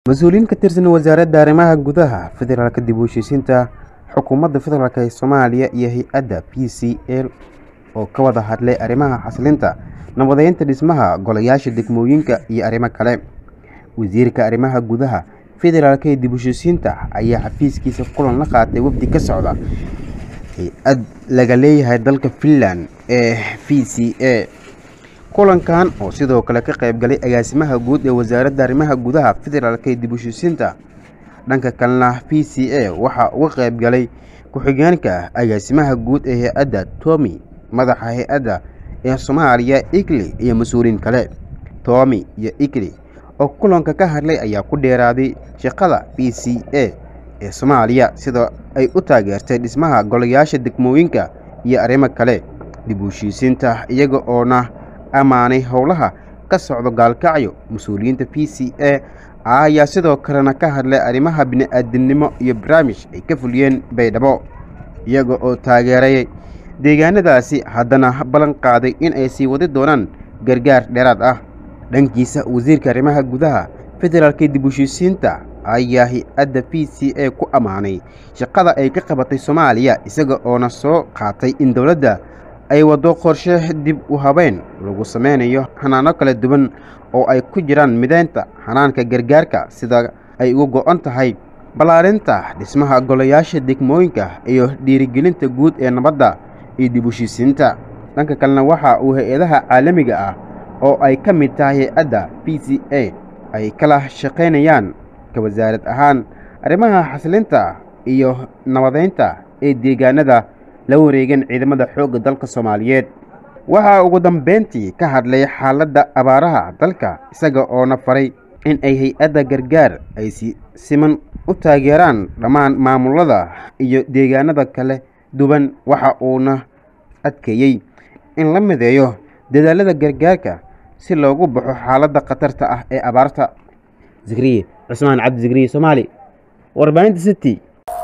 mas-uuliyiin ka tirsan wasaaradda arrimaha gudaha federaalka dib u heshiisiinta xukuumadda federaalk ee soomaaliya iyo hay-adda p c l oo ka wada hadlay arrimaha xasilinta nabadeynta dhismaha golayaasha degmooyinka iyo arrimo kale wasiirka arrimaha gudaha federaalk ee dib u heshiisiinta ayaa xafiiskiisa kulan la qaatay wafdi ka socda hay-ad laga leeyahay dalka finland ee v c a kulankan oo sidoo kale ka qayb galay agaasimaha guud ee wasaaradda arrimaha gudaha federaalk ee dib u heshiisiinta dhanka kalena v c a waxaa uga qayb galay ku-xigeenka agaasimaha guud ee hay-adda tomi madaxa hay-adda ee soomaaliya igli iyo mas-uuliyiin kale tomi iyo igli oo kulanka ka hadlay ayaa ku dheeraaday shaqada v c a ee soomaaliya sida ay u taageertay dhismaha golayaasha degmooyinka iyo arrimo kale dib u heshiisiinta iyaga oona ammaanay howlaha ka socdo gaalkacyo mas-uuliyiinta v c a ayaa sidoo kalena ka hadlay arrimaha bini-aadamnimo iyo barnaamij ay ka fuliyeen baydhabo iyaga oo taageeray deegaanadaasi haddana ballan qaaday in ay sii wadi doonaan gargaar dheeraad ah dhankiisa wasiirka arrimaha gudaha federaalka dib u heshiisiinta ayaa hay-adda v c a ku ammaanay shaqada ay ka qabatay soomaaliya isaga oona soo qaatay in dowladda ay waddo qorshe dib u habeyn lagu sameynayo xanaano kala duwan oo ay ku jiraan mideynta xanaanka gargaarka sida ay uga go-an tahay ballaarinta dhismaha golayaasha degmooyinka iyo dhiirigelinta guud ee nabadda iyo dib u heshiisiinta dhanka kalena waxa uu hay-adaha caalamiga ah oo ay ka mid tahay hay-adda v c a ay kala shaqaynayaan ka wasaarad ahaan arrimaha xasilinta iyo nabadeynta ee deegaanada la wareegeen ciidamada xoogga dalka soomaaliyeed waxaa ugu dambeyntii ka hadlay xaaladda abaaraha dalka isaga oona faray in ay hay-adda gargaar ay si siman u taageeraan dhammaan maamulada iyo deegaanada kala duwan waxa uuna adkeeyey in la mideeyo dadaalada gargaarka si loogu baxo xaaladda khatarta ah ee abaarta zikriye cusmaan cabdi zikriye soomaali warbaahinta city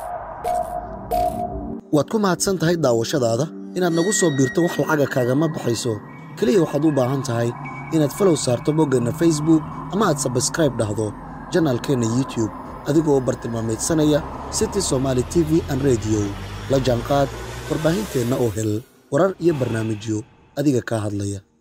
waad ku mahadsan tahay daawashadaada inaad nagu soo biirto wax lacaga kaagama baxayso keliya waxaad u baahan tahay inaad falow saarto boggeenna facebook ama aad sabskraib dhahdo janaalkeenna youtube adigoo bartilmaamaydsanaya city somaali t v an rediyo la jaanqaad warbaahinteenna oo hel warar iyo barnaamijyo adiga kaa hadlaya